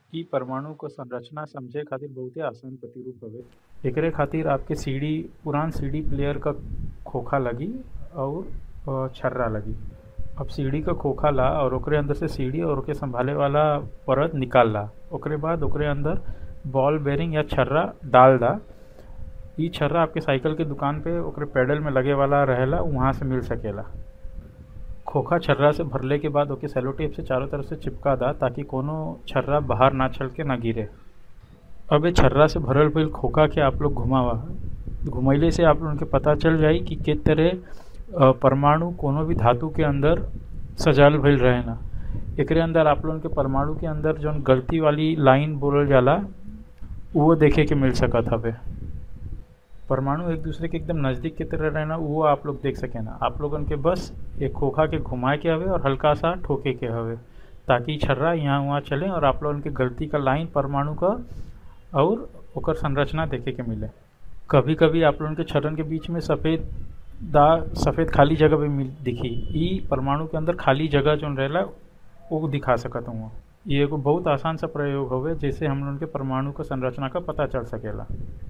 इ परमाणु क संरचना समझे खातिर बहुते आसान प्रतिरूप हवे एकरे खातिर आपके सीडी पुरान सीडी प्लेयर क खोखा लगी और छर्रा लगी अब सीडी क खोखा ला और ओकरे अंदर से सीडी और ओके संभाले वाला परत निकाल ला ओकरे बाद ओकरे अंदर बॉल बेरिंग या छर्रा डाल दा इ छर्रा आपके साइकिल के दुकान पे ओकरे पेडल में लगे वाला रहेला उहाँ से मिल सकेला खोखा छर्रा से भरले के बाद ओके सेलो टेप से चारों तरफ से चिपका दा ताकि कोनो छर्रा बाहर ना छलके ना गिरे अब ए छर्रा से भरल भइल खोखा के आप लोग घुमावा घुमैले से आप लोगन के पता चल जाई कि के तरह परमाणु कोनो भी धातु के अंदर सजाल भइल रहेला एकरे अंदर आप लोगन के परमाणु के अंदर जौन गलती वाली लाइन बोलल जाला उहो देखे के मिल सकत हवे परमाणु एक दूसरे के एकदम नज़दीक की तरह रहना वो आप लोग देख सकेना आप लोगन के बस एक खोखा के घुमाए के हवे और हल्का सा ठोके के हवे ताकि छर्रा यहाँ वहाँ चले और आप लोगन के गलती का लाइन परमाणु का और ओकर संरचना देखे के मिले कभी कभी आप लोगन के छर्रन के बीच में सफ़ेद दा सफ़ेद खाली जगह भी मिल दिखी ई परमाणु के अंदर खाली जगह जौन रहेला वो दिखा सकत हूँ ये एगो बहुत आसान सा प्रयोग हवे जैसे हम लोगन के परमाणु क संरचना का पता चल सकेला